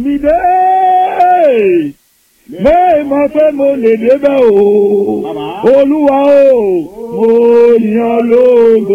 mi dé bẹ́ẹ̀ mọ̀ pé mo lè débẹ̀ o olúwa o mo yan lógo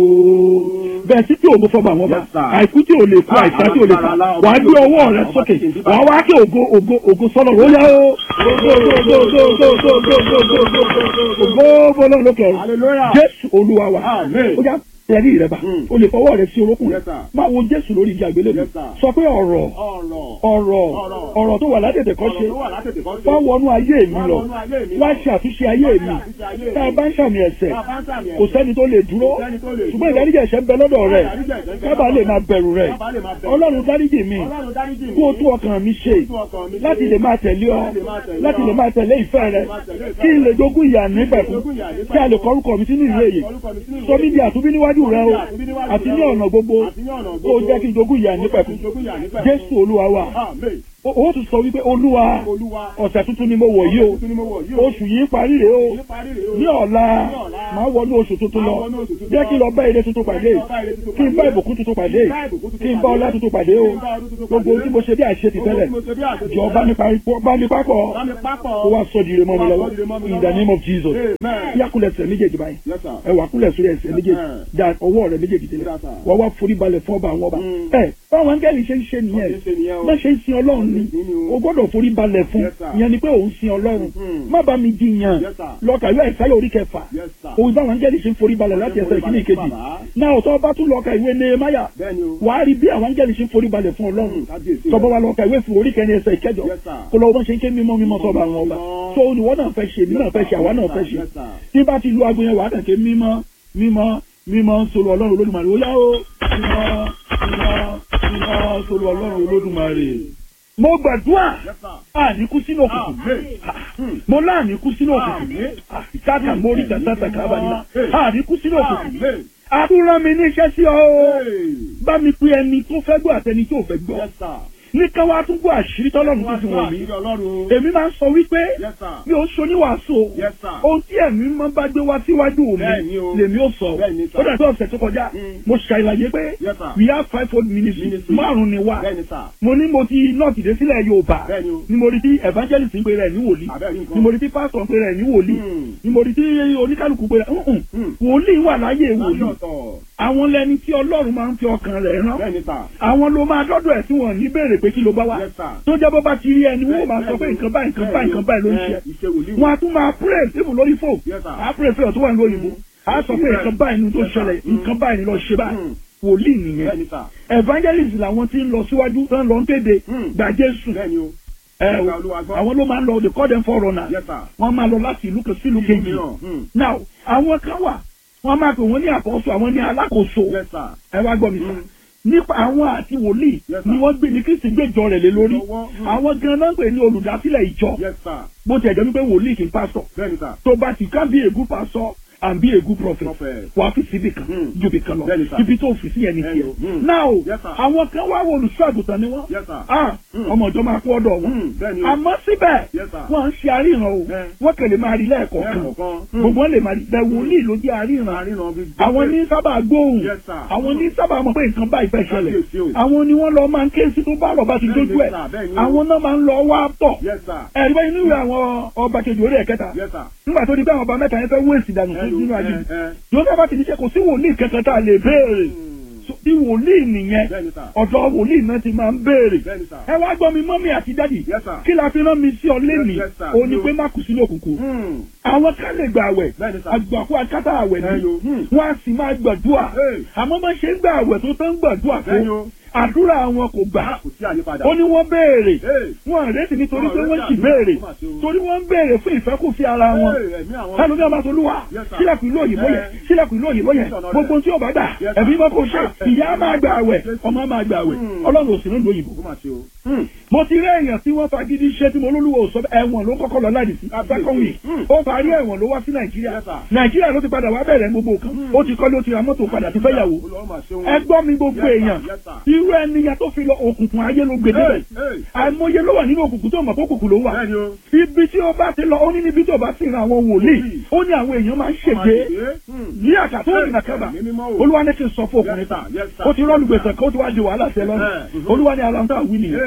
bẹ́ẹ̀ tí tí ògo fọba àwọn ọba Yes, sir. àìkú tí ò lè kú àìsàn tí ò lè fà wàá gbé ọwọ́ rẹ sókè wàá wá kí ògo ògo ògo sọ́nà ó yá o ògo ògo ògo ògo ògo ògo ògo ògo ògo ògo bọ́lá lókè ọ̀run hallelujah. jésù olúwa wa Amen. ó yá tẹ̀lé rẹ bá Mm. o lè fọwọ́ rẹ sí orókùn rẹ Yes, sir. máa wo jésù lórí igi àgbélébùú Yes, sir. sọ pé ọ̀rọ̀ ọ̀rọ̀ ọ̀rọ̀ Ọ̀rọ̀. ọ̀rọ̀ tó wà látètè kọ́ ọ̀rọ̀ ṣe tó wà látètè kọ́ ṣe. wá wọnú ayé mi Wá lọ wọnú ayé mi wá lọ. ṣe àtúnṣe ayé Wá ṣe mi àtúnṣe ayé mi. tá a bá ń ṣàmì ẹ̀ṣẹ̀ Tá a bá ń ṣàmì kò ẹ̀ṣẹ̀. sẹ́ni tó lè dúró Kò sẹ́ni tó lè ṣùgbọ́n dúró. ìdáríjì ẹ̀ṣẹ̀ ń bẹ lọ́dọ̀ rẹ̀ Ìdáríjì ẹ̀ṣẹ̀ ń bẹ kábàá lọ́dọ̀ lè máa bẹ̀rù rẹ̀ Kábàá lè máa bẹ̀rù. ọlọ́run dáríjì mi Ọlọ́run dáríjì mi. kó o tún ọkàn mi ṣe Kó o tún ọkàn mi ṣe. láti lè máa tẹ̀lé ọ Láti lè máa tẹ̀lé ọ. láti lè máa tẹ̀lé ìfẹ́ rẹ máa tẹ̀lé ìfẹ́ kí n rẹ. lè jogún ìyà nígbẹ̀kún jogún ìyà nígbẹ̀kún. kí a lè kọrúkọ mi sínú ìwé yìí Orúkọ mi sínú ìwé sọ mí di àtúnbí níwájú rẹ o àtúnbí níwájú àti rẹ ní o. ọ̀nà gbogbo Àti ní ọ̀nà kó o gbogbo. jẹ́ kí n jogún ìyà nígbẹ̀kún Jogún ìyà nígbẹ̀kún. jésù olúwa wa Amen. o ó tún sọ wípé olúwa Olúwa. ọ̀sẹ̀ tuntun ni mo wọ̀ yìí o Tuntun ni mo wọ̀ yìí o. oṣù yìí parí rèé o Ní parí rèé o. ní ọ̀la Ní ọ̀la. máa wọnú oṣù tuntun lọ Máa wọnú oṣù tuntun jẹ́ lọ. kí n lọ bá ire tuntun pàdé Jẹ́ kí n lọ bá ire tuntun kí n bá pàdé. ìbùkún tuntun pàdé Kí n bá ìbùkún tuntun kí n bá pàdé. ọlá tuntun pàdé o Kí n bá ọdún tuntun gbogbo pàdé. tí mo ṣe bí àṣetì tẹ́lẹ̀ Gbogbo tí mo ṣe bí àṣetì jọ tẹ́lẹ̀. bá mi parí bá mi pápọ̀ Bá mi pápọ̀. kó wá sọ di ire mọ́ mi Kó wá lọ́wọ́ sọ di ire mọ́ mi in the lọ́wọ́. name of Jesus Amen. yá kúnlẹ̀ ẹsẹ̀ méjèèjì báyìí Yes, sir. ẹ wà kúnlẹ̀ sórí ẹsẹ̀ méjèèjì Amen. da ọwọ́ rẹ méjèèjì délẹ̀ Yes, sir. wọ́n wá forí balẹ̀ fún ọba àwọn ọba Mm. ẹ báwọn áńgẹ́lì ṣe ń ṣe nìyẹn Wọ́n ṣe ń ṣe nìyẹn o. bá ṣe ń sin ọlọ́run ni Nínú o. o gbọ́dọ̀ forí balẹ̀ fún Yes, sir. ìyẹn ni pé òun sin ọlọ́run Mhm. má bá mi jiyàn Yes, sir. lọ́kà ìwé ìsáyà orí kẹfà Yes, sir. òun báwọn áńgẹ́lì ṣe ń forí balẹ̀ láti ẹsẹ̀ ìkíní ìkejì náà ọ̀tọ́ bá tún lọ́kà ìwé nehemiah Bẹ́ẹ̀ni o. wàá rí bí àwọn áńgẹ́lì ṣe ń forí balẹ̀ fún ọlọ́run Mm, kábíyèsí tọ́bọ̀ rẹ̀. wa lọ́kà ìwé fún orí kẹrin ẹsẹ̀ ìkẹjọ Yes, sir. kó lọ́wọ́ bọ́n ṣe ń ké mímọ́ mímọ́ sọ́ba àwọn ọba Mímọ́. tó olùwọ́ náà fẹ́ ṣe mí náà fẹ́ ṣe àwa náà fẹ́ ṣe Yes, sir. tí bá ti lu aago yẹn wàá kàn ké mímọ́ mímọ́ mímọ́ sọ̀rọ̀ ọlọ́run olódùmarè ó yá o mímọ́ mímọ́ mímọ́ sọ̀rọ̀ ọlọ́run olódùmarè. mo gbàdúrà Yes, sir. àníkú sínú òkùnkùn Amen. mo láàníkú sínú òkùnkùn Amen. ìtàkà mórí tàtàtà kábàlì àníkú sínú òkùnkùn Amen. àtúrán mi níṣẹ́ sí ọ o Hey. bá mi pe ẹni tó fẹ́ gbọ́ àtẹni tó fẹ́ gbọ́ Yes, sir. ní ká wá tún gbọ́ àṣírí tọ́lọ́run tó fi wọ̀n mí Àṣírí Ọlọ́run. èmi máa ń sọ wípé Yes, sir. mi ò ṣoníwàásù o Yes, sir. ohun tí ẹ̀mí máa ń bá gbé wá síwájú mi Bẹ́ẹ̀ni o. lèmi ò sọ Bẹ́ẹ̀ni, sir. ó dàbí ọ̀sẹ̀ tó kọjá Mm. mo ṣàlàyé pé Yes, sir. we have five fold ministry Ministry. márùn ni wá Bẹ́ẹ̀ni, sir. mo ní mo ti nọ́ọ̀tì dé sílẹ̀ Yorùbá Bẹ́ẹ̀ni o. ni mo rí tí evangelist ń pe rẹ̀ ní wòlíì Àbẹ́ẹ̀rí nǹkan. ni mo rí tí pastor ń pe rẹ̀ ní wòlíì Mm. ni mo rí tí oníkálukú pe rẹ̀ ǹǹ Mm. wòlíì wà láyé Láyé wòlíì ọ̀tọ̀. àwọn lẹni tí Ọlọ́run máa ń fi ọkàn rẹ̀ rán Bẹ́ẹ̀ni, sir. àwọn ló máa dọ́dọ̀ ẹ̀ tí wọ́n ní béèrè pé kí ló bá wá Yes, sir. tó jẹ́ bó bá ti rí ẹni wọ́n máa sọ pé nǹkan báyìí nǹkan báyìí nǹkan báyìí ló ń ṣe Ìṣe wòlíì. wọn a tún máa pray síbù lórí fò Yes, sir. a pray fẹ́ tó wà ní òyìnbó a sọ pé nǹkan báyìí ni tó Yes, sir. ṣẹlẹ̀ Mm. nǹkan báyìí ni lọ ṣe báyìí Mm. wòlíì nìyẹn Bẹ́ẹ̀ni, sir. evangelist làwọn tí ń lọ síwájú tó ń lọ ń kéde Mm. gbà Jésù Bẹ́ẹ̀ni o. ẹ o Gba Olúwa gbọ́. àwọn ló máa ń lọ they call them foreigners Yes, sir. wọ́n máa lọ láti ìlú kan sí ìlú kejì mìíràn. Mm. now àwọn kan wà wọ́n máa pè wọ́n ní àkóso àwọn ní alákòóso Yes, sir. ẹ wá gbọ́ mi sá Mm. nípa àwọn àti wòlíì Yes, sir. ni wọ́n gbé ní kristi gbẹ́jọ rẹ̀ lé lórí Lọ́wọ́, mm. àwọn gan náà ń pè ní olùdásílẹ̀ ìjọ Yes, sir. bó ti ẹ̀jẹ̀ wípé wòlíì kì í pásítọ̀ Bẹ́ẹ̀ni, sir. tó bá ti ká bí ègún pásítọ̀ and be a good prophet Prophet. wàá fi síbi kan Mm. ju ibi kan lọ Bẹ́ẹ̀ni, sir. ibi tó fi sí ẹni Bẹ́ẹ̀ni tiẹ̀ o. Mm. náà o Yes, sir. àwọn kan wá wo olùṣọ́ àgùntàn ni wọ́n Yes, sir. ah Mm. ọmọ ìjọ máa kó ọ̀dọ̀ wọn Mm. Bẹ́ẹ̀ni o. àmọ́ síbẹ̀ Yes, sir. wọ́n ń ṣe àríran o Bẹ́ẹ̀. wọ́n kàn lè máa rí lẹ́ẹ̀kọ̀ọ̀kan Lẹ́ẹ̀kọ̀ọ̀kan. Mm. gbogbo wọn lè máa rí bẹ́ẹ̀ wòlíì ló jẹ́ àríran Àríran bí. àwọn ní sábà gbóhùn Yes, sir. àwọn ní sábà mọ̀ pé nǹkan báyìí fẹ́ ṣẹlẹ̀ Kábíyèsí o. àwọn ni wọ́n lọ máa ń ké sí tó bá rọ̀ bá ti Bẹ́ẹ̀ni, dójú ẹ̀ sir, bẹ́ẹ̀ni o. àwọn náà máa ń lọ wá tọ̀ Yes, sir. ẹ̀rí báyìí nínú àwọn ọba kejì orí ẹ̀kẹta Yes, sir. nígbà tó di pé àwọn ọba mẹ́ta yẹn fẹ́ wé èsì dànù fún Hello, nínú ayé eh, eh. yóò sábà ti ní ṣe kò sí wòlíì kankan tá a lè béèrè So, bí wòlíì nìyẹn Bẹ́ẹ̀ni, sir. ọ̀dọ̀ wòlíì náà ti máa ń béèrè Bẹ́ẹ̀ni, sir. ẹ wá gbọ́ mi mọ́mí àti dádì Yes, sir. kí la fi rán mi sí ọ lẹ́nìí Yes, sir. o ní pé má kù sínú òkùnkùn Mm. àwọn kan lè gbà àwẹ̀ Bẹ́ẹ̀ni, sir. àgbàkú akátá àwẹ̀ ni Bẹ́ẹ̀ni o. Hmm. wọ́n á sì máa gbàdúrà Hey. àmọ́ bá ṣe ń gbà àwẹ̀ tó tán gbàdúrà Bẹ́ẹ̀ni tó o. àdúrà wọn kò gbà Kò sí àyípadà. ó ní wọ́n béèrè Hey. wọn àrètí nítorí pé Wọn wọ́n àrètí sì béèrè àdúrà, ó mà ṣe o. torí wọ́n ń béèrè fún ìfẹ́kùfẹ́ ara wọn Hey, ẹ̀mí àwọn- ẹlòmíà máa tolúwa Yes, sir. sílẹ̀kùn ìlú òyìnbó yẹn Eh. sílẹ̀kùn ìlú òyìnbó yẹn Yes, sir. gbogbo tí ó bá gbà Yes, sir. ẹ̀mí mọ́ kò ṣe Eh. ìyá máa gbà àwẹ̀ Yes, sir. ọmọ máa gbà àwẹ̀ Hmm. ọlọ́run ò sí nílùú òyìnbó Ó mà ṣe o. Mm. mo ti rí èèyàn tí wọ́n fagídí ṣe tí mo lólúwo sọ ẹ̀wọ̀n ló kọ́kọ́ lọ láti sí second week Mm. ó parí ẹ̀wọ̀n ló wá sí nàìjíríà Yes, sir. nàìjíríà ló ti padà wá bẹ̀rẹ̀ gbogbo kan ó ti kọ́lé ó ti ra mọ́tò padà ti fẹ́ yàwó Olúwa mà ṣe o. ẹ gbọ́ mi gbogbo Yes, sir. èèyàn Yes, sir. irú ẹnìyàn tó fi lọ òkùnkùn ayé ló gbé débẹ̀ Hey, hey. àìmọye ló wà nínú òkùnkùn tó mọ̀ pé òkùnkùn ló wà Bẹ́ẹ̀ni o. ibi tí ó bá ti lọ ó ní níbi tó bá sì ran àwọn wòlíì Wòlíì. ó ní àwọn èèyàn máa ń ṣègbè ní àkàtà ó nìyà kábà Ẹ̀mí mímọ́ o. olúwa ní kí n sọ fún Yes, ọkùnrin sir. kan Yes, sir. ó ti rọ́ọ̀lù gbèsè kan ó ti wá di wàhálà sí ẹ lọ́rùn Eh, mhm. olúwa ní aláǹtà wí nìyẹn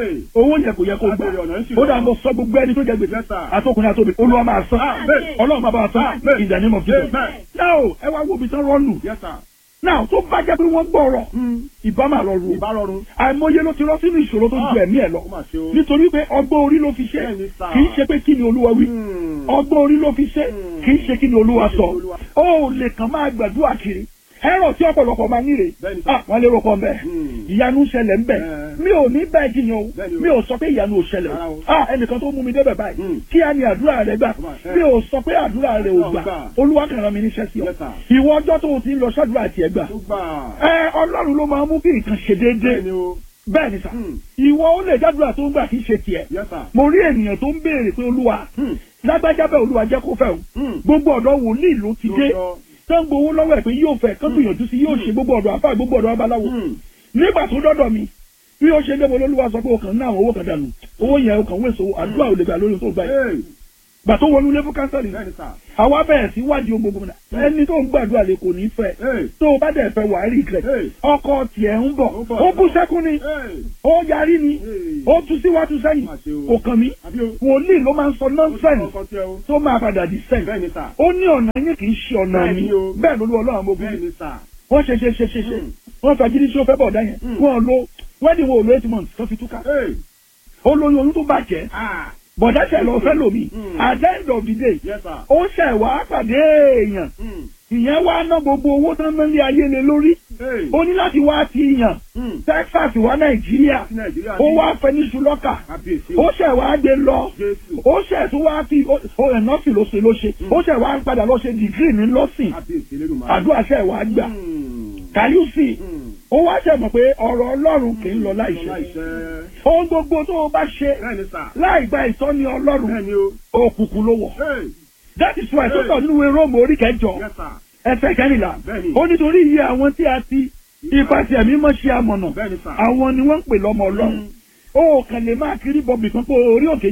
Hey. owó yẹ kò yẹ kó gbà Abèrè ọ̀nà ń ṣì ó lọ. dà mo sọ gbogbo ẹni tó jẹ gbèsè Yes, sir. àtọkùnrin àtòbí olúwa máa san Amen. ọlọ́run máa bá wa san Amen. in the name of Jesus Amen. now ẹ wá wo ibi tán rọ́ọ̀nù Yes, sir. now tó bá jẹ́ pé wọ́n gbọ́rọ̀ ìbá máa lọ rù Ìbárọ̀rùn. àìmọye ló ti rọ́ sínú ìṣòro tó ju ẹ̀mí ẹ̀ lọ Ó mà ṣe o. nítorí pé ọgbọ́n orí ló fi ṣe Bẹ́ẹ̀ni, sir. kì í ṣe pé kí ni olúwa wí Hmm. ọgbọ́n orí ló fi ṣe Hmm. kì í ṣe kí ni olúwa Kì í ṣe sọ kí ni Olúwa- ó lè kàn máa gbàdúrà kiri ẹ̀rọ tí ọ̀pọ̀lọpọ̀ máa ń níre Bẹ́ẹ̀ni, sir. ah wọ́n lè rọpò mbẹ́ Hmm. ìyanu ń ṣẹlẹ̀ ńbẹ̀ Eh. mi ò ní bẹ́ẹ̀ jiyàn o Bẹ́ẹ̀ni o. mi ò sọ pé ìyanu ò ṣẹlẹ̀ Rárá o o. ah ẹnìkan tó mú mi débẹ̀ báyìí Hmm. kí á ní àdúrà rẹ gbà Eh. mi ò sọ pé àdúrà rẹ ò Ọlọ́run gbà gbà. olúwa kàn rán mi níṣẹ́ sí ọ Yes, sir. ìwọ ọjọ́ tó o ti ń lọ ṣàdúrà tiẹ̀ gbà Ó gbà. ẹ ọlọ́run ló máa mú kí nǹkan ṣe déédéé Bẹ́ẹ̀ni o. bẹ́ẹ̀ ni sà Hmm. ìwọ ó lè jádùúrà tó ń gbà kí ṣe tiẹ̀ Yes, sir. mo rí ènìyàn tó ń béèrè pé olúwa Hmm. lágbájá bẹ́ẹ̀ olúwa jẹ́ kó fẹ́ o Hmm. gbogbo ọ̀dọ́ wòlíì ló ti dé Lóòótọ́. tó ń gbowó lọ́wọ́ ẹ̀ pé yóò fẹ́ kán gbìyànjú sí yóò ṣe gbogbo ọ̀dọ́ afá gbogbo ọ̀dọ́ babaláwo Hmm. nígbà tó dọ́dọ̀ mi bí ó ṣe dé mo lólúwa sọ pé o kàn ń ná àwọn owó kan dànù owó yẹn o kàn ń wèso àdúrà ò lè gbà lórí ohun tó gbà yìí Hey. gbà tó wọnú ilé fún kánsẹ́lì Bẹ́ẹ̀ni, sir. àwa bẹ̀rẹ̀ sí wádìí ohun gbogbo náà ẹni tó ń gbàdúrà lè kò ní fẹ́ Hey. tó o bá dẹ̀ fẹ́ wàá rí ìgbẹ́ Hey. ọkọ tiẹ̀ ń bọ̀ Ó bọ̀. ó bú sẹ́kún ni Hey. ó yarí ni Hey. ó tu síwájú sẹ́yìn Má ṣe o. kò kàn mí Àbí o. wòlíì ló máa ń sọ Ó ti nọ́ńsẹ̀nì kọ́kọ́ tẹ o. tó máa padà di sẹ́yìn Bẹ́ẹ̀ni, sir. ó ní ọ̀nà yín kì í ṣe ọ̀nà mi Bẹ́ẹ̀ni o. bẹ́ẹ̀ ló lú ọlọ́run mo bí Bẹ́ẹ̀ni, sir. wọ́n ṣe ṣe ṣe ṣe ṣe Mm. wọ́n fẹ́ jírí tí ó fẹ́ bọ̀ ọ̀dá yẹn Mm. wọ́n lo wedding wo lo eight months tó fi túká Hey. ó lóyún oyún tó bàjẹ́ Ah. bọ̀dá ṣẹ̀ lọ fẹ́ lòmí Mm. at the end of the day Yes, sir. ó ṣẹ̀ wá pàdé èèyàn Hmm. ìyẹn wá ná gbogbo owó tán náà lé ayé lé lórí Hey. ó ní láti wá ti yàn Hmm. Texas wá Nàìjíríà Sí Nàìjíríà ó ní- wá fẹ́ ní ṣùlọ́kà Kábíyèsí o. ó ṣẹ̀ wá gbé lọ Jésù. ó ṣẹ̀ tún wá fi ó ẹ̀ nọ́ọ̀sì ló ṣe ló ṣe ó ṣẹ̀ wá padà lọ ṣe dìgírì ní lọ́sìn Kábíyèsí Elédùmarè. àdúrà ṣẹ̀ wá gbà Hmm. kàyúsì Hmm. ó wá ṣẹ̀ mọ̀ pé ọ̀rọ̀ Ọlọ́run kì í lọ láìṣẹ Láìṣẹ́. ohun gbogbo tó o bá ṣe Bẹ́ẹ̀ni, sir. láì gba ìtọ́ni Ọlọ́run Bẹ́ẹ̀ni o. òkùnkùn ló wọ̀ Hey. that is why tó sọ nínú ìwé Róòmù orí kẹjọ Yes, sir. ẹsẹ̀ kẹrìnlá Bẹ́ẹ̀ni. ó nítorí iye àwọn tí a ti ipa tí ẹ̀mí mọ́ ṣe amọ̀nà Bẹ́ẹ̀ni, sir. àwọn ni wọ́n ń pè lọ́mọ Ọlọ́run Mm. ó kàn lè máa kiri bọ̀bì kan pé orí òkè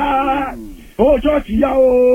yá Mm. ó ṣọ́ọ̀ṣì yá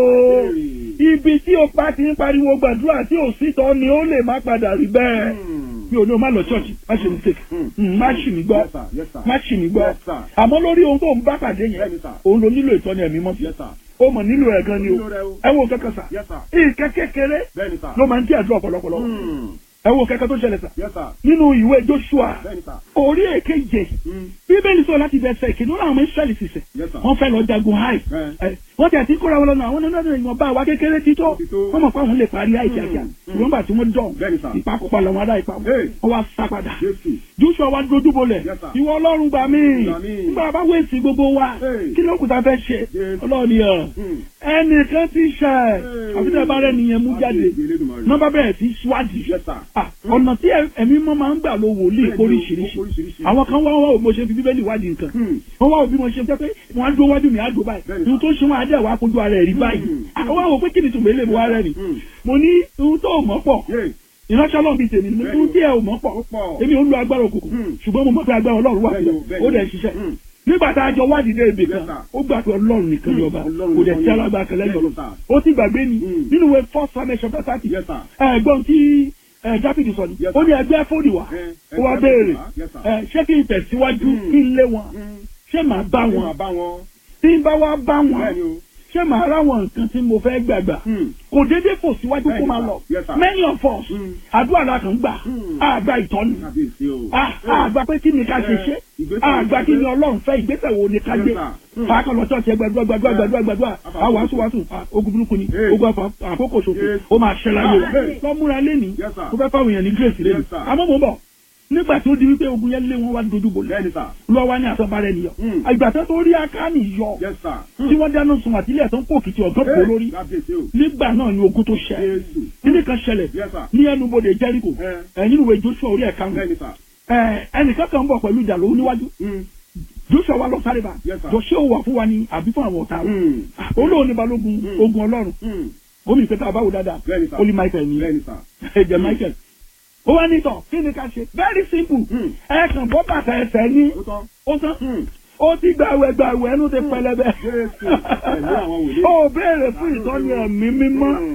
o Hey. ibi tí o pa ti ń pariwo gbàdúrà tí ò sí tọ́ ni ó lè má padà rí bẹ́ẹ̀ Hmm. mi ò ní o má lọ ṣọ́ọ̀ṣì má ṣe mistake Mm. Mm, má ṣì mí gbọ́ Yes, sir. Yes, sir. má ṣì mí gbọ́ Yes, sir. àmọ́ lórí ohun tó ń bá pàdé yẹn Bẹ́ẹ̀ni, sir. òun ló nílò ìtọ́ni ẹ̀mí mọ́ sí Yes, sir. ó mọ̀ nílò ẹ̀ gan ni o Nílò rẹ̀ o. ẹ wo kẹ́kẹ́ sà Yes, sir. ìkẹ́ kékeré Bẹ́ẹ̀ni, sir. ló máa ń tí àdúrà ọ̀pọ̀lọpọ̀lọ Hmm. ẹ wo kẹ́kẹ́ tó ṣẹlẹ̀ sà Yes, sir. nínú ìwé Joshua Bẹ́ẹ̀ni, sir. orí èkeje Hmm. bíbélì sọ láti bẹ̀sẹ̀ ìkíní wọn àwọn ọmọ Ísírẹ́lì sísẹ̀ Yes, sir. wọ́n fẹ́ lọ jagun háì Eh. ẹ, wọ́n ti àti kóra wọn lọ́nà àwọn nínú ọdún ìwọ̀n bá wa kékeré tí tó Ó ti tó. wọ́n mọ̀ pé àwọn lè parí háì kíákíá Mm, mm. ṣùgbọ́n gbà tí wọ́n dán Bẹ́ẹ̀ni, sir. ìpakópa làwọn ará ìpa Hey. wọ́n wá sá padà Jésù. Joshua wá dojú bolẹ̀ Yes, sir. ìwọ Ọlọ́run gbà mí Gbà mí. nígbà bá wéèsì gbogbo wa Hey. kí ló kù tá a fẹ́ ṣe Yes. Ọlọ́run ni ọ̀ Hmm. ẹnìkan ti ṣe àfi tẹ́ ẹ bá rẹ̀ nìyẹn mú jáde Kábíyèsí Elédùmarè. nọ́mbà bẹ̀rẹ̀ sí ṣíwádìí Yes, sir. Ah, ọ̀nà tí ẹ- ẹ̀mí mọ́ máa ń gbà ló wòlíì Bẹ́ẹ̀ni o, oríṣiríṣi oríṣiríṣi. àwọn kan wá wá òbí mo ṣe fi bíbélì wádìí nǹkan Hmm. wọ́n wá òbí mo ṣe jẹ́ pé wọ́n á dúró wájú mi á dúró báyìí Bẹ́ẹ̀ni, ohun tó ṣe wọn á dẹ̀ wá kojú ara ẹ̀ rí báyìí Hmm. àwọn àwọn pé kí ni tùmọ̀ eléyìí wá rẹ̀ ni Hmm. mo ní ohun tó mọ̀ pọ̀ Yay. ìránṣẹ́ ọlọ́run bíi tèmi ni mo ní Bẹ́ẹ̀ni ohun o. tí ẹ ò mọ̀ pọ̀ Ó pọ̀. èmi ò ń lo agbára òkùnkùn Hmm. ṣùgbọ́n mo mọ̀ pé agbára ọlọ́run wà Bẹ́ẹ̀ni o, síbẹ̀ bẹ́ẹ̀ni ó o. dẹ̀ ṣiṣẹ́ Hmm. nígbà tá a jọ wádìí dé ibì kan Yes, sir. ó gbà pé ọlọ́run nìkan ni Hmm. ọba Ọlọ́run kò dẹ̀ nìkan sí ni. alágbára kan lẹ́yìn Yes, ọlọ́run sir. ó ti gbàgbé ni Hmm. nínú ìwé first Samuel chapter thirty Yes, sir. ẹ̀gbọ́n tí ẹ, Dáfídì sọ ni Yes, ó sir. ní ẹgbẹ́ fóònù wá Eh, ó wá ẹgbẹ́ béèrè fóònù wá. Yes, sir. ẹ, ṣé kí n tẹ̀síwájú Hmm. kí n lé wọn Hmm. ṣé màá bá Ṣé wọn máa bá wọn? tí n bá wá bá wọn Bẹ́ẹ̀ni o. ṣé màá ráwọn nǹkan tí mo fẹ́ gbàgbà Hmm. kò déédéé fò síwájú kó Bẹ́ẹ̀ni, máa sir. lọ Yes, sir. many of us Hmm. àdúrà la kàn ń gbà Hmm. àgbà ìtọ́ni Kábíyèsí o. àgbà pé kí ni ká ṣe ṣe Ìgbésẹ̀ àgbà kí ni ìgbésẹ̀. ọlọ́run fẹ́ ìgbésẹ̀ wo ni ká Yes, gbé sir. Hmm. àkànlọ ṣọ́ọ̀ṣì ẹgbẹ̀dúrà gbàdúrà gbàdúrà gbàdúrà àwọn wàásù wàásù ogun burúkú ni Hey. ogun àfọ- àkókò ṣòfò Yes. ó máa ṣẹlẹ̀ ayé Ah, rẹ̀ hey. lọ́múra lẹ́ni Yes, sir. kó fẹ́ fáwọn èèyàn ní grace lẹ́nu Yes, sir. àmọ́ mo ń bọ̀ nígbà tó di wípé ogun yẹn lé wọn wá dojú bò lẹ́ Bẹ́ẹ̀ni, sir. lọ́wọ́ wá ní àtọ́bárẹ́ nìyọ Hmm. ìgbà tó tó rí akáni yọ Yes, sir. tí wọ́n dáná sun àtìlẹ̀ tó ń kó kìtì ọ̀gán kó lórí Kábíyèsí o. nígbà náà ni ogun tó ṣẹ Jésù. kíní kan ṣẹlẹ̀ Yes, sir. ní ẹnubodè Jẹ́ríkò Eh. ẹ nínú ìwé Joshua orí ẹ̀ka wọn Bẹ́ẹ̀ni, sir. ẹ ẹnìkan kan ń bọ̀ pẹ̀lú ìjà lówó níwájú Hmm. Joshua wa lọ sáré bá Yes, sir. Joshua wà fún wa ní àbí fún àwọn ọ̀tá rẹ̀ Hmm. olóòní balógun Hmm. ogun Ọlọ́run Hmm. gómìnà pété àbáwò dáadáa Bẹ́ẹ̀ni, sir. olú Michael ní Bẹ́ẹ̀ni, sir. ẹ̀jẹ̀ Michael ó wá ní tọ̀ kí ni ká ṣe very simple Hmm. ẹ kàn bọ́ bàtà ẹsẹ̀ ní Ó tán. ó tán Hmm. ó ti gbàwẹ̀ gbàwẹ̀ ẹnu ti pẹlẹbẹ Jésù. Ẹ̀mí àwọn wòlíì. ó béèrè fún ìtọ́ni ẹ̀mí mímọ́ Hmm.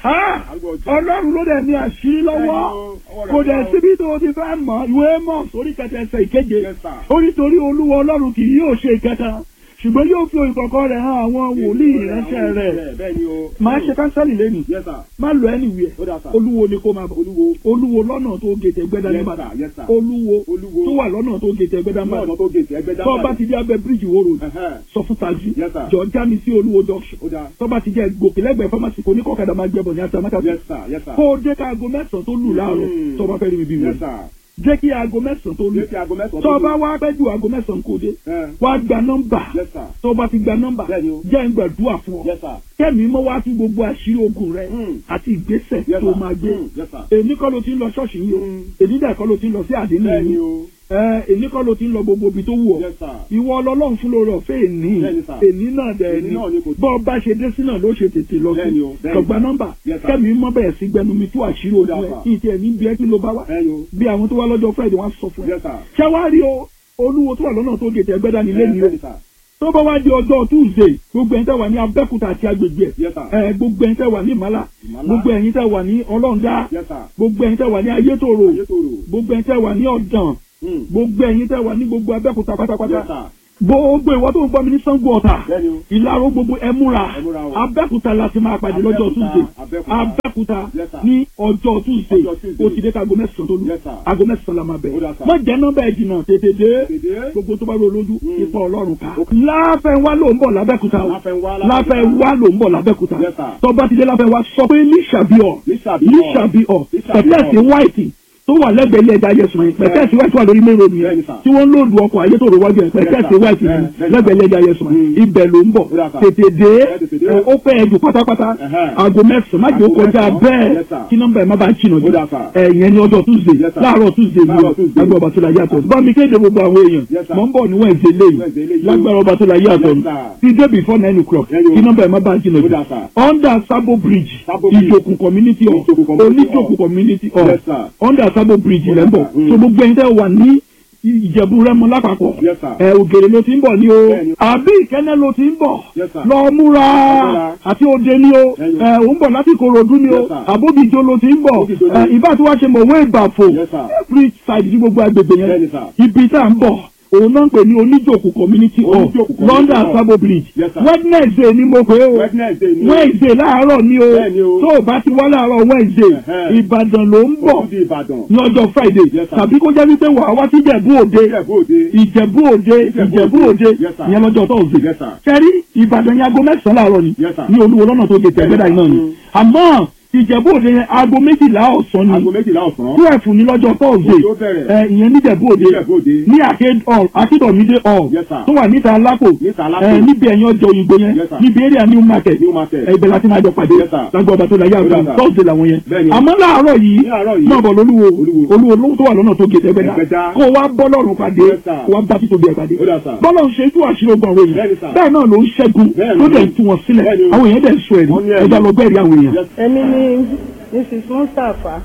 Ah! Arúgbó ọjọ́. ọlọ́run ló dẹ̀ ní àṣírí lọ́wọ́ Ọwọ́ rẹ̀ kò dẹ̀ wà o. síbi tó ti fẹ́ mọ̀ ìwé mọ̀ sórí kẹtẹ ẹsẹ̀ ìkeje Yes, sir. ó nítorí olúwa ọlọ́run kì yóò ṣe ìkẹta ṣùgbọ́n yóò fi ìkọ̀kọ̀ rẹ̀ hàn àwọn wòlíì ìránṣẹ́ rẹ̀ bẹ́ẹ̀ ni o. máa ṣe kánsẹ́lì lẹ́nu Yes, sir. má lọ ẹnìwẹ̀ Ó dà sà. olúwo ni kó máa bọ̀ Olúwo. olúwo lọ́nà tó gètè gbẹ́dá Yes, níbàdàn sir. Yes, sir. olúwo Olúwo. tó wà lọ́nà tó gètè gbẹ́dá Ní ọ̀nà níbàdàn tó gèsè ẹgbẹ́ tó bá ti dé abẹ́ bíríìjì wo road Ẹ̀hẹ́n. sọ fún tajú Yes, sir. jọ já mi sí olúwo junction Ó dà. tó bá ti jẹ́ gòkè lẹ́gbẹ̀ẹ́ fámásì kò ní kọ́kadà máa gbẹ́bọ̀ ní àtàmákà Yes, sir. Yes, sir. kó o dé ká aago mẹ́sàn-án tó lù láàárọ̀ Mm. tó bá fẹ́ rí mi bí Yes, wọ́n sir. jẹ́ kí aago mẹ́sàn-án tó lù Létí aago mẹ́sàn-án tó tó bá lù. wá pẹ́ ju aago mẹ́sàn-án kó dé Ẹ̀. wá gba nọ́mbà Yes, sir. tó bá ti gba nọ́mbà Bẹ́ẹ̀ni o. jẹ́ ń gbàdúrà fún ọ Yes, sir. kẹ́mi mọ́ wá sí gbogbo àṣírí ogun rẹ Mm. àti ìgbésẹ̀ Yes, tó sir. máa gbé Mm. Yes, sir. èmi kọ́ ló ti ń lọ ṣọ́ọ̀ṣì yìí o Mm. èmi dẹ̀ kọ́ ló ti ń lọ sí àdínní Bẹ́ẹ̀ni yìí o. ẹ èmi kọ́ ló ti ń lọ gbogbo ibi tó wù ọ́ Yes, sir. ìwọ ọlọ́run fún lórí ọ̀fẹ́ èní Bẹ́ẹ̀ni, sir. èní náà dẹ̀ Èní ni náà ni kò tó. bọ́ ọ bá ṣe dé sí náà ló ṣe tètè lọ sí Bẹ́ẹ̀ni o, bẹ́ẹ̀ni. kọ̀gbá nọ́mbà Yes, sir. kẹ́mi mọ́ bẹ̀rẹ̀ sí gbẹnu mi tú àṣírí ojú Yes, ẹ̀ sir. kí n tiẹ̀ ní bí ẹ kí ló bá wá Bẹ́ẹ̀ni o. bí àwọn tó wá lọ́jọ́ Friday wọ́n á sọ fún ẹ Yes, sir. ṣáwárí o olúwo tó wà lọ́nà tó gètè ẹgbẹ́ dání lé ní o Bẹ́ẹ̀ni, sir. tó bá wá di ọjọ́ Tuesday gbogbo ẹ̀yin tẹ́ wà ní Abẹ́òkúta àti agbègbè Yes, sir. ẹ̀ gbogbo ẹ̀yin tẹ́ wà ní Ìmàlà Ìmàlà. gbogbo ẹ̀yin tẹ́ wà ní Ọlọ́ndá Yes, sir. gbogbo ẹ̀yin tẹ́ wà ní Ayétòrò Ayétòrò. gbogbo ẹ̀yin tẹ́ wà ní Ọ̀dàn Mm. gbogbo ẹ̀yin tẹ́ wà ní gbogbo Abẹ́òkúta pátápátá Yes, sir. gbogbo ìwọ tó ń gbọ́ mi ní Ṣàngó Ọ̀tà Bẹ́ẹ̀ni o. ìlàró gbogbo ẹ múra Ẹ múra o. Abẹ́òkúta láti máa pàdé lọ́jọ́ Abẹ́òkúta, Tuesday Abẹ́òkúta. Abẹ́òkúta Yes, sir. ní ọjọ́ Tuesday Ọjọ́ Tuesday. ó ti dé ká aago mẹ́sàn-án tó lù Yes, sir. aago mẹ́sàn-án la máa Ó dà, bẹ̀rẹ̀ sir. má jẹ́ nọ́mbà ẹ̀ jìnnà tètè dé Tètè. gbogbo tó bá rò lójú Mm. ipa Ọlọ́run ká Ok. láfẹ̀wá ló ń bọ̀ lábẹ́kúta o Láfẹnwá, láfẹ̀wá ló ń bọ̀ lábẹ́kúta Yes, sir. tọ́ba ti dé láfẹ̀wá sọ pé lísàbíọ̀ Lísàbíọ̀. lísàbíọ̀ Lísàbíọ̀. pẹ̀tẹ́ẹ̀sì white tó wà lẹ́gbẹ̀ẹ́ ilé ẹja yẹsùn yẹn pẹ̀tẹ́ẹ̀sì white wà lórí mẹ́rin omi yẹn Bẹ́ẹ̀ni, sir. tí wọ́n ń lòdù ọkọ̀ ayé tó rò wájú yẹn pẹ̀tẹ́ẹ̀sì sir. white yẹn Bẹ́ẹ̀- bẹ́ẹ̀, lẹ́gbẹ̀ẹ́ ilé ẹja yẹsùn yẹn Mm. ibẹ̀ ló ń bọ̀ Ó dà, sir. tètè dé tètè dé. ẹ, ó pẹ́ ẹ̀jù pátápátá Ẹ̀hẹ́n. aago mẹ́sàn-án má jẹ́ ó Aago kọjá mẹ́sàn-án. bẹ́ẹ̀ Yes, sir. kí nọ́mbà ẹ̀ má bàa jìnnà jù Ó dà, sir. ẹ̀yẹn ní ọjọ́ Tuesday Yes, sir. láàárọ̀ Tuesday Láàárọ̀ Tuesday. lágbára ọba tó la yàtọ̀ bá mi kéde gbogbo àwọn èèyàn Yes, sir. mọ̀ ń bọ̀ ní Wednesday lẹ́yìn Wednesday lẹ́yìn. lágbára ọba tó la yàtọ̀ Yes, sir. ti dé before nine o'clock Ẹ̀yin o. kí nọ́mbà ẹ̀ má bàa jìnnà Ó jù dà, sir. under Sabo Bridge Sabo Bridge. ìjòkù community hall Ìjòkù community hall. oníjòkù community hall Yes, sir. under Sabo Bridge Ó dà, lẹ́ ń bọ̀ sir. Mm. so gbogbo ẹ̀yin tẹ́ wà ní ìjẹ̀bú rẹ́mọ lápapọ̀ Yes, sir. ẹ̀ ògèrè ló ti ń bọ̀ ní o Bẹ́ẹ̀ni. àbí ìkẹ́nẹ́ ló ti ń bọ̀ Yes, sir. lọ múra múra. àti òde ni o Bẹ́ẹ̀ni. ẹ̀ ò ń bọ̀ láti Ìkòròdú ni o Yes, sir. àbóbìjọ ló ti ń bọ̀ Àbóbìjọ ni. ẹ̀ ìbá tí wàá ṣe mọ̀wé ìbàfò Yes, sir. every side ní gbogbo agbègbè yẹn Bẹ́ẹ̀ni, sir. ibi tá à ń bọ̀ òun náà ń pè ní oníjòkù community hall Oníjòkù community London hall. Sabo Bridge Yes, sir. Wednesday ni mo pè é o Wednesday ni. Wednesday láàárọ̀ ni o Bẹ́ẹ̀ni o. tó o bá ti wá láàárọ̀ Wednesday Ẹ̀hẹ́n. Ìbàdàn ló ń bọ̀ Ó tún di Ìbàdàn. ní ọjọ́ Friday Yes, sir. tàbí kó jẹ́ wípé wàá wá sí Ìjẹ̀bú Òde Ìjẹ̀bú Òde. Ìjẹ̀bú Òde Ìjẹ̀bú Ìjẹ̀bú Òde. Òde Yes, sir. ìyẹn lọ́jọ́ Thursday Yes, sir. kẹ́rí Ìbàdàn yẹn aago mẹ́sàn-án láàárọ̀ ni Yes, sir. ní Olúwo lọ́nà tó gètè ẹgbẹ́dà iná ni Mm. àmọ́ Ìjẹ̀bú Òde yẹn aago méjìlá ọ̀sán Aago ni méjìlá ọ̀sán. twelve ní lọ́jọ́ Thursday Ó bẹ̀rẹ̀. ẹ ìyẹn níjẹ̀bú Òde Ìjẹ̀bú Òde. ní Arcade hall Akíndọ̀mídé hall Yes, sir. tó wà níta Alápò Níta Alápò. ẹ níbi ẹ̀yìn ọjọ́ òyìnbó yẹn Yes, sir. níbi area New Market New Market. ẹ ibẹ̀ láti máa jọ pàdé Yes, sir. lágbó ọba tó la yá Ó dà, àgbà sir. Thursday làwọn yẹn Bẹ́ẹ̀ni. àmọ́ láàárọ̀ yìí Ní àárọ̀ yìí. náà bọ̀ lólúwo Olúwo. olúwo ló tó wà lọ́nà tó gèdè ẹgbẹ́dá Ẹgbẹ́dá. kó o wá bọ́ lọ́rùn pàdé Yes, sir. kó o wá bá títóbi ẹ̀ pàdé Ó dà, sir. bọ́lọ̀ ń ṣe tú àṣírí ogun àwọn Bẹ́ẹ̀ni, èèyàn sir. bẹ́ẹ̀ náà ló ń ṣẹ́gun Bẹ́ẹ̀ni. ló dẹ̀ ń tú wọn sílẹ̀ Bẹ́ẹ̀ni o. àwọn èèyàn dẹ̀ ń sọ ẹ̀rí Wọ́n ní ẹ̀rí. ẹja lọ bẹ́ẹ̀rí àwọn èèyàn. Yes. èmi ni mrs mustapha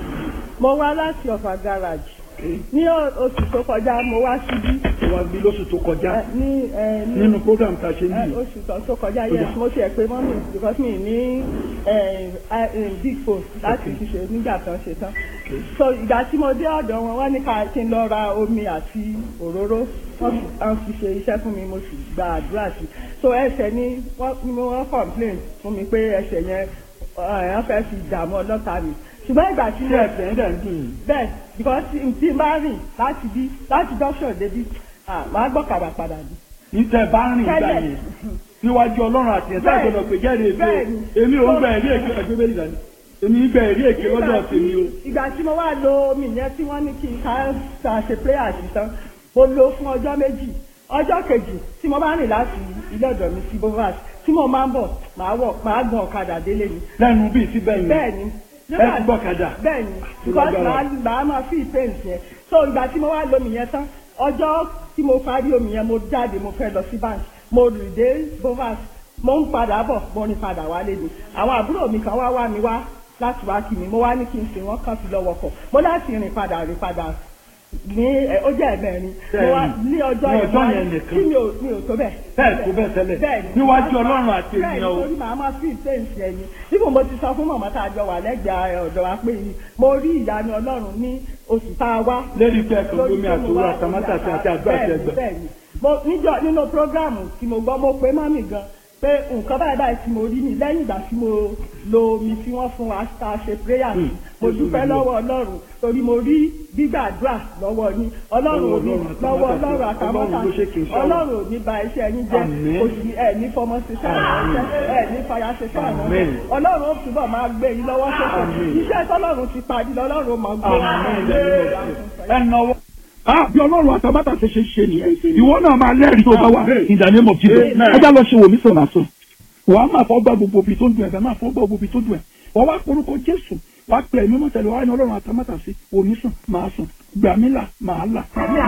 mo wá láti ọ̀fà garage ní o- oṣù tó kọjá mo wá síbí wọ́n bí lóṣù tó kọjá ẹ, ní ẹ, ní nínú program tá a ṣe ẹ, oṣù tó tó kọjá yes mo tiẹ̀ pé mọ́mí because mi ní ẹ, ẹ, ẹ, big phone láti fi ṣe nígbà tán ṣe tán so ìgbà tí mo dé ọ̀dọ̀ wọn wọ́n ní ká kí n lọ ra omi àti òróró wọ́n fi wọ́n fi ṣe iṣẹ́ fún mi mo sì gba àdúrà sí so ẹsẹ̀ ni wọ́n ni mo wọ́n complain fún mi pé ẹsẹ̀ yẹn ẹ̀ wọ́n fẹ́ fi dààmú ọlọ́ta mi ṣùgbọ́n ìgbà tí mo ẹ̀sẹ̀ ń dẹ̀ ń dùn yìí. bẹ́ẹ̀ because n tí n bá rìn láti bí láti junction débi ah máa gbọ́ kàrà padà ní. ìtẹ̀ bá rìn ìgbà Tẹ́lẹ̀. yẹn níwájú ọlọ́run àti ẹ̀sẹ̀ Bẹ́ẹ̀ni. àgbọ̀dọ̀ pé jẹ́rìí èké Bẹ́ẹ̀ni. èmi ò ń bẹ̀ ẹ̀rí èké ẹgbẹ́ bẹ́ẹ̀ nìyẹn èmi ń bẹ̀ ẹ̀rí èké lọ́dọ̀ tèmi o. ìgbà tí mo wá lo omi yẹn tí wọ́n ní kí n ká ká ṣe prayer sí tán mo lò ó fún ọjọ́ méjì ọjọ́ kejì tí mo bá rìn láti ilé ọ̀dọ̀ mi sí bovas tí mo máa ń bọ̀ máa wọ̀ máa gbọ̀n ọ̀kadà délé mi. lẹ́nu bíi síbẹ̀ yẹn bẹ́ẹ̀ni ẹ ti gbọ́kadà. bẹ́ẹ̀ni because lágbára. màá màá máa fi pain yẹn so ìgbà tí mo wá lo omi yẹn tán ọjọ́ tí mo parí omi yẹn mo jáde mo fẹ́ lọ sí bank mo rìn dé bovas mo ń padà bọ̀ mo rìn padà wálé ni àwọn àbúrò mi kan wá wá mi wá láti wá kí mi mo wá ní kí n sìn wọ́n kàn fi lọ́wọ́ kọ̀ mo láti rìn padà rìn padà ní ẹ, ó jẹ́ ẹ̀mẹ́rin mo wá ní ọjọ́ Ní ọjọ́ wá- yẹn nìkan. tí mi ò mi ò tó bẹ́ẹ̀. Bẹ́ẹ̀ tó bẹ́ẹ̀ tẹ́lẹ̀. Bẹ́ẹ̀ni. Níwájú Ọlọ́run àti Bẹ́ẹ̀ni, ènìyàn o. torí màá máa fi ìtẹ́ǹsì ẹni tí mo ti sọ fún màmá tá a jọ wà lẹ́gbẹ̀ẹ́ ọ̀dọ̀ wa pé mo rí ìyanu Ọlọ́run ní oṣù tá a wá Lérí pé ẹ̀kan gómi àtòwúrọ̀ àtàmátàsí àti àgbà àti ẹgbẹ́. bẹ́ẹ̀ni mo níjọ nínú prógráàmù tí mo gbọ́ mo pé mọ́mì gan pé nǹkan báyìí báyìí tí mo rí ni lẹ́yìn ìgbà tí mo lo omi tí wọ́n fún wa tá a ṣe prayer sí mo dúpẹ́ lọ́wọ́ ọlọ́run torí mo rí gbígbàdúrà lọ́wọ́ yín ọlọ́run ò ní lọ́wọ́ ọlọ́run àtàmọ́tà Ọlọ́run ló ṣe kì í ṣe ọ̀rọ̀. ọlọ́run ò ní ba iṣẹ́ yín jẹ́ Àmín. kò sí ẹ̀ ní fọmọ ṣiṣẹ́ ìránṣẹ́ ẹ̀ ní fàyà ṣiṣẹ́ ìránṣẹ́ Àmín. ọlọ́run ó túbọ̀ máa gbé yín lọ́wọ́ sókè Àmín. iṣẹ́ tọ́lọ́run ti parí lọ́lọ́run ó máa gbé ẹnáwó. Ah, bí ọlọ́run àtàbátà ṣe ṣe ṣe nìyẹn. Ìwọ náà máa lẹ́rìí tó bá wà in the name of Jesus. Amen. Ẹ já lọ ṣe wò mí sọ̀nà sọ. Wàá máa fọ́ gbà gbogbo ibi tó ń dùn ẹ̀fẹ̀ máa fọ́ gbà gbogbo ibi tó dùn ẹ̀. Wọ́n wá porúkọ Jésù. Wàá pè ẹ̀mí mọ́ tẹ̀lé wàá ní ọlọ́run àtàbátà sí. Òní sùn, màá sùn. Gbà mí là, màá là.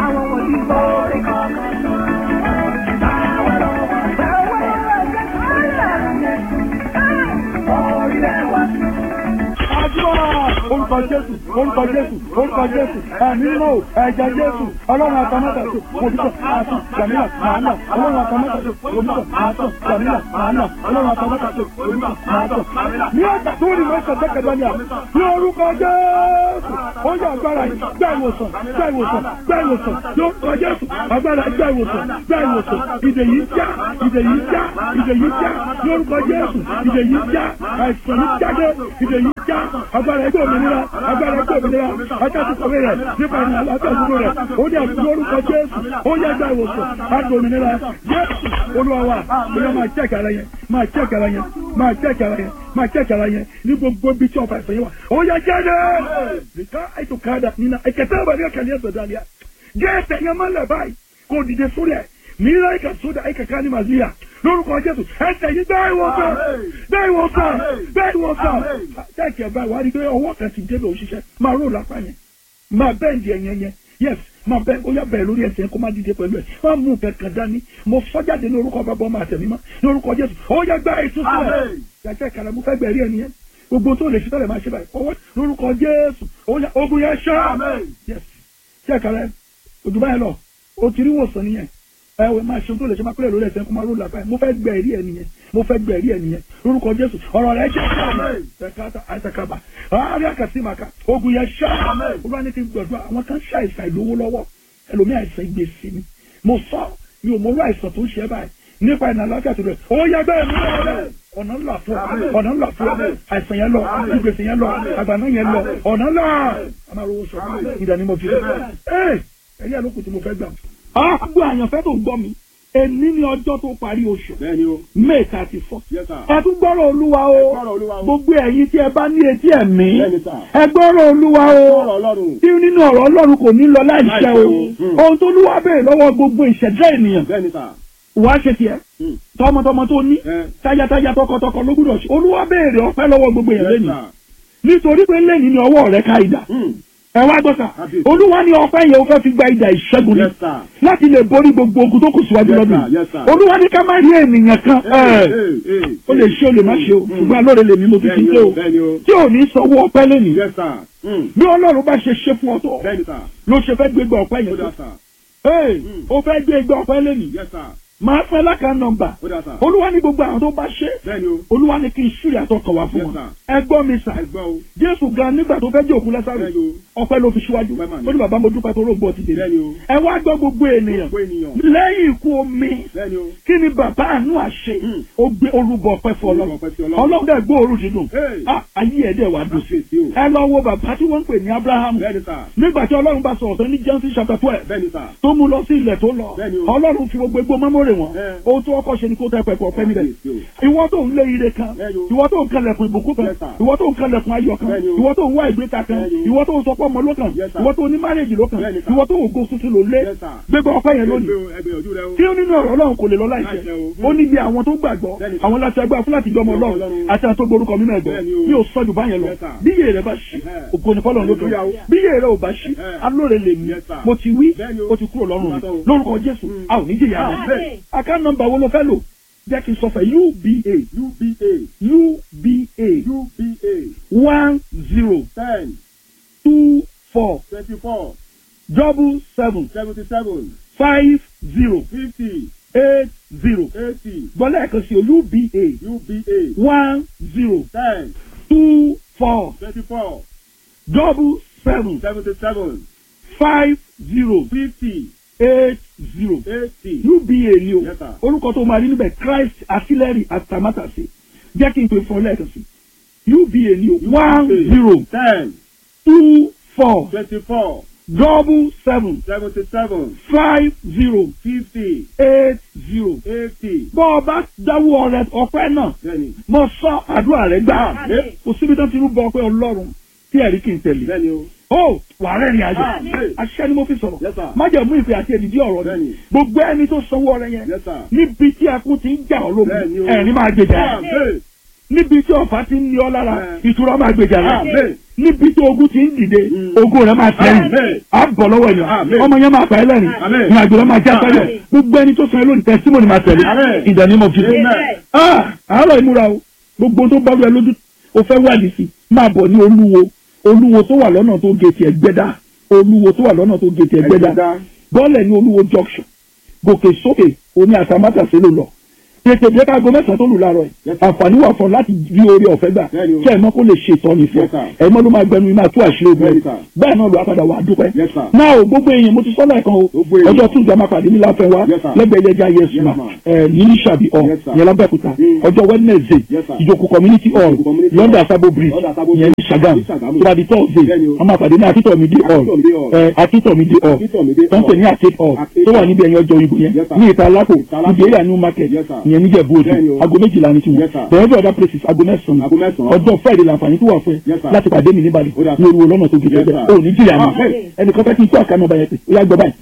Àdúrà orúkọ Jésù orúkọ Jésù orúkọ Jésù ẹ̀mí mímọ́ o, ẹ̀jẹ̀ Jésù ọlọ́run àtàmọ́tà sí òdìbò àtún gbàmílà màánà ọlọ́run àtàmọ́tà sí òdìbò àtún gbàmílà màánà ọlọ́run àtàmọ́tà sí òdìbò àtún. Ní ọjà tó ní wọ́n ṣẹ̀ṣẹ̀ kẹ̀dọ́ ni à ní orúkọ Jésù ó yẹ agbára yìí gbá ìwòsàn gbá ìwòsàn gbá ìwòsàn yóò kọ Jésù agbára gbá ìwòsàn gbá ìwòsàn ìdè yìí já ìdè yìí já ìdè yìí já ní orúkọ Jésù ìdè yìí já àìsàn yìí jáde ìdè yìí já agbára ẹgbẹ́ òmìnira agbára ẹgbẹ́ òmìnira ajáde kọ̀wé rẹ̀ nípa ìrìn àlàáfíà dúró rẹ̀ ó ní àti lórúkọ Jésù ó yẹ gba ìwòsàn àti òmìnira Jésù Olúwa wa bóyá máa jẹ́ ìkàrà yẹn máa jẹ́ ìkàrà yẹn máa jẹ́ ìkàrà yẹn máa jẹ́ ìkàrà yẹn ní gbogbo ibi tí ọ̀fà ìfẹ́ yẹn wà ó yẹ jáde nìkan ètò káàdà nínú ẹ̀kẹ́tẹ́ ìbàdí ẹ̀kẹ́lẹ́ ẹ̀sẹ̀ dàlíà jẹ́ ẹ̀sẹ̀ yẹn máa lẹ̀ báyìí kò dìde sórí ẹ̀ mìíràn ìkà sódà ìkà ká ní màzíà lórúkọ Jésù ẹsẹ̀ yìí bẹ́ẹ̀ ìwòsàn bẹ́ẹ̀ ìwòsàn bẹ́ẹ̀ ìwòsàn tẹ́ẹ̀kì ẹ̀ báyìí wá rí i pé ọwọ́ kan ti débẹ̀ òṣìṣẹ́ máa ró lápá yẹn máa bẹ́ẹ̀ndì ẹ̀yẹn yẹn yes máa bẹ́ẹ̀ ó yá bẹ́ẹ̀ lórí ẹsẹ̀ yẹn kó má dìde pẹ̀lú ẹ̀ máa mú kankan dání mo sọ jáde ní orúkọ bàbá ọmọ àtẹ̀mí mọ́ ní orúkọ Jésù ó yá gbá ètò sílẹ̀ yàtọ̀ ìkàlẹ̀ mo fẹ́ gbẹ̀rí ẹni yẹn gbogbo tó lè ṣe tẹ́lẹ̀ máa ṣe báyìí ọwọ́ lórúkọ Jésù ó yá ogun yẹn ṣá yes ṣé ìkàlẹ̀ òdùbá yẹn lọ o ti rí wòsàn nìyẹn ẹ wẹ máa ṣe tó lè ṣe máa kúrẹ̀ lórí ẹsẹ̀ kó máa ró làbáyé mo fẹ́ gbẹ ẹ̀rí ẹ̀ nìyẹn mo fẹ́ gbẹ ẹ̀rí ẹ̀ nìyẹn lórúkọ Jésù ọ̀rọ̀ rẹ̀ jẹ́ ṣáà àìsàkàbà àárẹ̀ àkàsímàkà ogun yẹn ṣáà olúwa ní kí n gbọ̀dọ̀ àwọn kan ṣe àìsàn ìlówó lọ́wọ́ ẹlòmí àìsàn ìgbésí ni mo sọ mi ò mọ orú àìsàn tó ń ṣe báyìí nípa ìnà àlàáfíà tó rẹ̀ ó yẹ bẹ́ẹ̀ mi lọ́wọ́ ọ̀nà ńlá fún ọ ọ̀nà ńlá fún ọ àìsàn yẹn lọ ìgbésí yẹn lọ àgbàná yẹn lọ ọ̀nà ńlá a máa rówó sọ ìdánimọ̀ fi ẹ̀ ẹ̀rí àlòkù tí mo fẹ́ gbà. àgbo àyànfẹ́ tó ń gbọ́ mi èní ni ọjọ́ tó parí oṣù bẹ́ẹ̀ni o may thirty four yes sir ẹ tún gbọ́rọ̀ olúwa Ẹ o gbọ́rọ̀ Olúwa o. gbogbo ẹ̀yin tí ẹ bá ní etí ẹ̀mí Bẹ́ẹ̀ni sà. ẹ gbọ́rọ̀ olúwa o ọ̀rọ̀ Ọlọ́run tí nínú ọ̀rọ̀ ọlọ́run kò ní lọ láìṣẹ́ o Láìṣẹ́ o. ohun tó lúwa béèrè lọ́wọ́ gbogbo ìṣẹ̀dá ènìyàn bẹ́ẹ̀ni sà wàá ṣe tiẹ̀ Hmm. tọmọtọmọ tó ní ẹ táyátáyá tọkọtọkọ ló gbúdọ̀ ṣe olúwa béèrè ọpẹ́ lọ́wọ́ gbogbo èèyàn yes lẹ́nu sir nítorí pé lẹ́yìn ni ọwọ́ rẹ̀ ká ìdá Hmm. ẹ wá gbọ́sà Kábíyèsí. olúwa ní ọpẹ́ yẹn ó fẹ́ fi gba ìdá ìṣẹ́gun ni yes sir láti lè borí gbogbo ogun tó kù síwájú Yes, lọ́dún sir. Yes, sir. olúwa ní ká má rí ènìyàn kan Hey, ẹ̀ hey, hey, ó lè ṣe ó lè má ṣe o ṣùgbọ́n alóore lèmi mo fi ti bẹ́ẹ̀ni dé o o bẹ́ẹ̀ni o tí ò ní sanwó ọpẹ́ lẹ́nìí yes sir Hmm. bí ọlọ́run bá ṣe ṣe fún ọ tó bẹ́ẹ̀ni sà ló ṣe fẹ́ gbégbá ọpẹ́ ó yẹn dà tó sà ee Mm. ó fẹ́ gbégbá ọpẹ́ lẹ́nìí yes sir máa fẹ́ lákàá nọ́mbà ó dà sà olúwa ní gbogbo àwọn tó bá ṣe bẹ́ẹ̀ni o olúwa ní kí n ṣúrì àtọkọ̀ wá fún Yes, wọn sir. ẹ gbọ́ mi sà ẹ gbọ́ o jésù gan nígbà tó fẹ́ jẹ́ òkú lẹ́sàrò bẹ́ẹ̀ni o ọpẹ́ ló fi síwájú Ọpẹ́ mà ní. ó ní bàbá mo dúpẹ́ tó rògbò ti dé bẹ́ẹ̀ni o ẹ wá gbọ́ gbogbo ènìyàn gbogbo ènìyàn lẹ́yìn ikú omi bẹ́ẹ̀ni o kí ni bàbá àánú àṣẹ Hmm. ó gbé orúbọ ọpẹ́ fún Orúbọ ọlọ́run ọpẹ́ sí Ọlọ́run. ọlọ́run dẹ̀ gbọ́ òru dídùn Hey. Ah, ayé ẹ̀ dẹ̀ wá dùn sí Kábíyèsí o. ẹ lọ wo bàbá tí wọ́n ń pè ní abraham bẹ́ẹ̀ni sà nígbà tí ọlọ́run bá sọ̀rọ̀ sọ ní genesis chapter twelve bẹ́ẹ̀ni sà tó mú lọ sí ilẹ̀ tó lọ Bẹ́ẹ̀ni o. ọlọ́run fi gbogbo egbò mẹ́mórè wọn Ẹ. ohun tó ọkọ̀ ṣe ni kó tẹ pẹ̀pẹ̀ ọ̀pẹ níbẹ̀ Kábíyèsí o. ìwọ tó ń lé ire kan Bẹ́ẹ̀ni o. ìwọ tó ń kalẹ̀kùn ìbùkún kan Yes, sir. ìwọ tó ń kalẹ̀kùn ayọ̀ kan Bẹ́ẹ̀ni o. ìwọ tó ń wá ìgbéta kan Bẹ́ẹ̀ni o. ìwọ tó ń sọpọ̀ ọmọ ló kan Yes, sir. ìwọ tó ní márèjì ló kan Bẹ́ẹ̀ni, sir. ìwọ tó ń go tuntun ló lé Yes, sir. gbégbá ọpẹ́ yẹn lónìí ẹgbẹ́ o ẹgbẹ́ ojú rẹ o tí ó nínú ọ̀rọ̀ ọlọ́run kò lè lọ láìṣẹ Láìṣẹ o. ó níbi àwọn tó gbàgbọ́ Bẹ́ẹ̀ni. àwọn láti ẹgbẹ́ fún láti jọmọ ọlọ́run Ọlọ́run. àti àwọn tó gborúkọ mímọ́ ẹ̀gbọ́ Bẹ́ẹ̀ni o. mi ò sọ jù báyẹn lọ Yes, sir. bí iye rẹ bá ṣí Ẹhẹ́. ògo ni fọlọ́run lókè Hallelujah o. bí iye rẹ ò bá ṣí Ẹhẹ́. alóore lè mí Yes, sir. mo ti wí Bẹ́ẹ̀ni o. ó ti kúrò lọ́rùn mi Ìbátan o. lórúkọ jésù Mm. a ò ní jìyà rẹ àká nọ́mbà wo ló fẹ́ lò jẹ́ kí n sọ fẹ́ uba uba uba uba one zero ten two four twenty four double seven seventy seven five zero fifty eight zero eighty gbọ́dọ̀ ẹ̀kan sí o uba UBA one zero ten two four twenty four double seven seventy seven five zero fifty eight zero eighty uba ni o Yes, sir. orúkọ tó máa rí níbẹ̀ christ artillery atamátàsé jẹ́ kí n pè fún ọ lẹ́ẹ̀kan sí uba ni o one zero ten two four twenty four double seven seventy seven five zero fifty eight zero eighty bọ́ ọ bá dáwọ́ rẹ ọpẹ́ náà bẹ́ẹ̀ni mo sọ àdúrà rẹ gbà Àmín. kò síbi tó ti rú bọ ọpẹ́ ọlọ́run tí ẹ̀rí kì í tẹ̀lé bẹ́ẹ̀ni o ó wà á rẹ́rìn ayọ̀ Àmín. aṣẹ́ ni mo fi sọ̀rọ̀ Yes, sir. májẹ̀mú ìfẹ́ àti èdìdí ọ̀rọ̀ ni Bẹ́ẹ̀ni. gbogbo ẹni tó sanwó ọrẹ yẹn Yes, sir. níbi tí ẹkún ti ń jà ọ́ lógun Bẹ́ẹ̀ni o. ẹ̀rín máa gbèjà rẹ̀ Àmín. níbi tí ọ̀fà ti ń ní ọ lára Bẹ́ẹ̀. ìtura máa gbèjà rẹ̀ Àmín. níbi tí ogun ti ń dìde Mm. ogun rẹ̀ máa tẹ̀yìn Àmín. á bọ̀ lọ́wọ́ ènìyàn Àmín. ọmọ yẹn máa pa ẹ́ lẹ́rìn Àmín. ní àgbèrè máa já sẹ́lẹ̀ Àmín. gbogbo ẹni tó san ẹ́ lónìí tẹ́símọ́nì máa tẹ̀lé Àmín. in the name of Jesus. Amen. Ah, àárọ̀ ìmúra o gbogbo ohun tó bá rú ẹ lójú o fẹ́ wádìí sí máa bọ̀ ní olúwo olúwo tó wà lọ́nà tó gé tiẹ̀ gbẹ́dá olúwo tó wà lọ́nà tó gé tiẹ̀ gbẹ́dá Ẹgbẹ́dá. bọ́ọ̀lẹ̀ ní olúwo junction gòkè sókè oní àtàmátàsé ló lọ tètè dé kágo mẹ́sàn-án tó lù láàárọ̀ ẹ̀ Yes, sir. àǹfààní wà fún ọ láti rí orí ọ̀fẹ́ gbà Bẹ́ẹ̀ni o. kí ẹ̀mọ́ kó lè ṣe ìtọ́ni fún Yes, ọ sir. ẹ̀mọ́ ló máa gbẹnu iná tú àṣírí ogun Bẹ́ẹ̀ni, ẹ̀ sir. bẹ́ẹ̀ náà ló apàdà wà á dúpẹ́ Yes, sir. náà o gbogbo èèyàn mo ti sọ́lá ẹ̀kan o Gbogbo èèyàn. ọjọ́ tún ìjọba pàdé ní láfẹ́ wa Yes, sir. lẹ́gbẹ̀ẹ́ ilé ẹja yẹsùn Yes, ma ma'am. ẹ̀ ní sàbí ọ̀ Yes, sir. yẹn lábẹ́kúta Mm. ọjọ́ wednesday Yes, sir. ìjòkó community hall Ìjòkó community london hall. sabo bridge London Sabo yẹn ní Bridge. sagam Ní Sàgámù. tó bá di thursday Bẹ́ẹ̀ni o. wọ́n máa pàdé ní akíntọ̀mídé hall Akíntọ̀mídé hall. ẹ̀ akíntọ̀mídé hall Akíntọ̀mídé tó ń pè ní hall. arcade hall Arcade tó wà hall. níbi ẹ̀yìn ọjọ́ ìbò yẹn Yes, sir. ní ìta alákò Ìta Alákò. níbi area new market Yes, sir. ìyẹn níjẹ̀bú òde Bẹ́ẹ̀ni o. aago méjìlá ní tiwọn Yes, sir. bẹ̀rẹ̀ bí other places aago mẹ́sàn-án Aago mẹ́sàn-án. ọjọ́ friday làǹfààní tó wà fún ẹ Yes, sir. láti pàdé mi níbàdàn Ó dà, ní olúwo lọ́nà tó gidi Yes, ẹgbẹ́ sir. ò ní jìyà mọ́ Amen. ẹnìkan fẹ́ kí n tó àkànnà ọba yẹn pé ó yá gbọ́ báyìí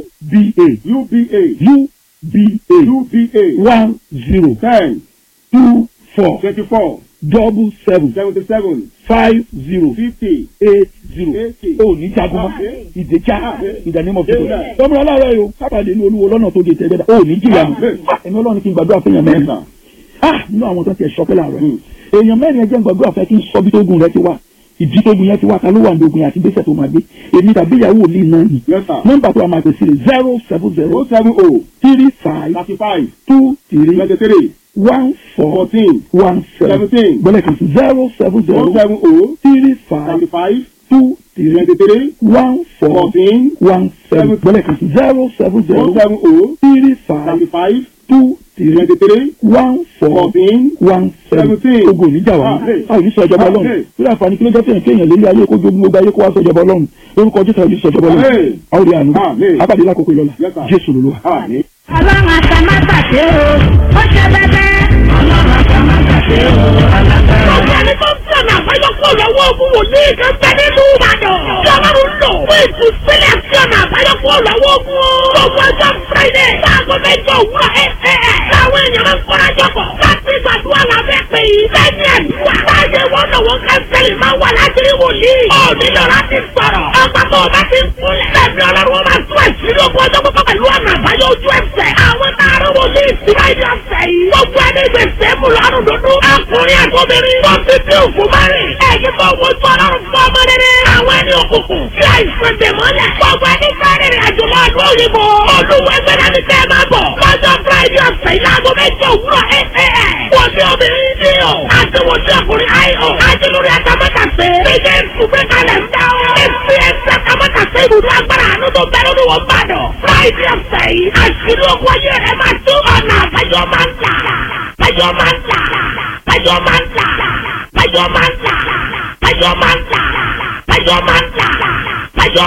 uba UBA uba UBA one zero ten two four twenty four double seven seventy seven five zero fifty eight zero eighty. ó ní jagun mọ́ Amen. ìdèjà Amen. ìdánimọ̀ fún mi Amen. tọ́mọ aláàárọ̀ yìí o sábàdé ní olúwo lọ́nà tó gé tẹ́gbẹ́dá ó ní jìyà mọ́ Amen. ẹ̀mí ọlọ́run kí n gbàdúrà fún èèyàn Yes, mẹ́rin sir. ah nínú àwọn tó ń tiẹ̀ sọpẹ́ láàárọ̀ Hmm. èèyàn mẹ́rin ẹjẹ́ ń gbàdúrà fẹ́ kí n sọ bí tó gun rẹ ti wá ìdí tó gun yẹn ti wá ta ló wà ní ogun yẹn àti gbèsè tó máa gbé èmi tàbí ìyàwó mi náà ni Yes, sir. nọ́mbà tó wà máa pèsè rẹ̀ zero seven zero O seven O three five thirty five two three twenty three one four fourteen one seven seventeen gbọ́dọ̀ kan sí zero seven O zero seven O three five thirty five two three twenty three one four fourteen one seven Seven. gbọ́dọ̀ kan sí zero seven O zero seven O three five thirty five two three twenty three one four fourteen one seven Seventeen. ogun oníjà wa Amen. a ò ní sọ ìjọba ọlọ́run Amen. lórí àǹfààní kí ló jẹ́ fẹ́yìn kéèyàn lórí ayé kó jogún gbogbo ayé kó wá sọ ìjọba ọlọ́run lórúkọ jésù àwọn oníṣọ ìjọba ọlọ́run Amen. a ó rí àánú Amen. abàdé lákòókò ìlọla Yes, sir. jésù lolúwa. Àmín. ọlọ́run àtàmátàsé o ó ṣe bẹ́bẹ́. ọlọ́run àtàmátàsé o alágbára. Ọ̀gá ẹni tó ń tẹ̀lé àbáyọkọ̀ lọ́wọ́ ogun wòlíì kan bẹ nínú Ìbàdàn. Tí Ọlọ́run lò fún ìtúsílẹ̀ sí ọ̀nà àbáyọkọ̀ lọ́wọ́ ogun. Gbogbo ọjọ́ Friday láago mẹ́jọ òwúrọ̀ ẹ̀ ẹ̀ ẹ̀. Táwọn èèyàn máa ń kọ́ra jọpọ̀ láti gbàdúrà lábẹ́ pé lẹ́yìn àdúrà. Báyẹ̀ wọ́n náà wọ́n kánsẹ́lì máa wà láti rí wòlíì. Ó nílò láti sọ̀rọ̀. Ọgbà tó o bá ti ń kúnlẹ̀. Lẹ́mi Ọlọ́run wọn máa tún ẹ̀sìn ogun ọjọ́ pípọ̀ pẹ̀lú ọ̀nà àbáyọ ojú ẹsẹ̀. Àwọn táàrọ̀ wòlíì sí láìní ọ̀sẹ̀ yìí. Gbogbo ẹni gbèsè mú lọ́rùn dúdú. Ọkùnrin àgọ́bìnrin. Wọ́n ti dín òkú márìn. Ẹ̀yin tó wo tó ọlọ́run fún ọmọ rere. Àwọn ẹni òkùnkùn. Tí àìsàn dè mọ́lẹ̀. Gbogbo ẹni sáré rìn àjò lọ ọdún òyìnbó. Olúwo ẹgbẹ́ náà ni kẹ́ ẹ máa bọ̀. Lọ́jọ́ Friday ọ̀sẹ̀ yìí láago mẹ́jọ òwúrọ̀ ẹ̀ ẹ̀ ẹ̀. Wọ́n ní obìnrin ní o. Àti wọ́n ní ọkùnrin ayọ̀. Àti lórí àtàmọ́tàsé. Ìjẹ́ ìsúgbẹ́ kalẹ̀ ń dá o. Èsì ẹsẹ̀ àtàmọ́tàsé ibùdó agbára àánú tó bẹ́ẹ̀ lórí wọn bàdàn. Friday ọ̀sẹ̀ yìí. Àṣírí ogun ayé rẹ̀ máa tó ọ̀nà àbáyọ máa ń tà. Àbáyọ máa ń tà. Àbáyọ máa ń tà. Àbáyọ máa ń tà. Àbáyọ máa ń tà. Àbáyọ máa ń tà. Àbáyọ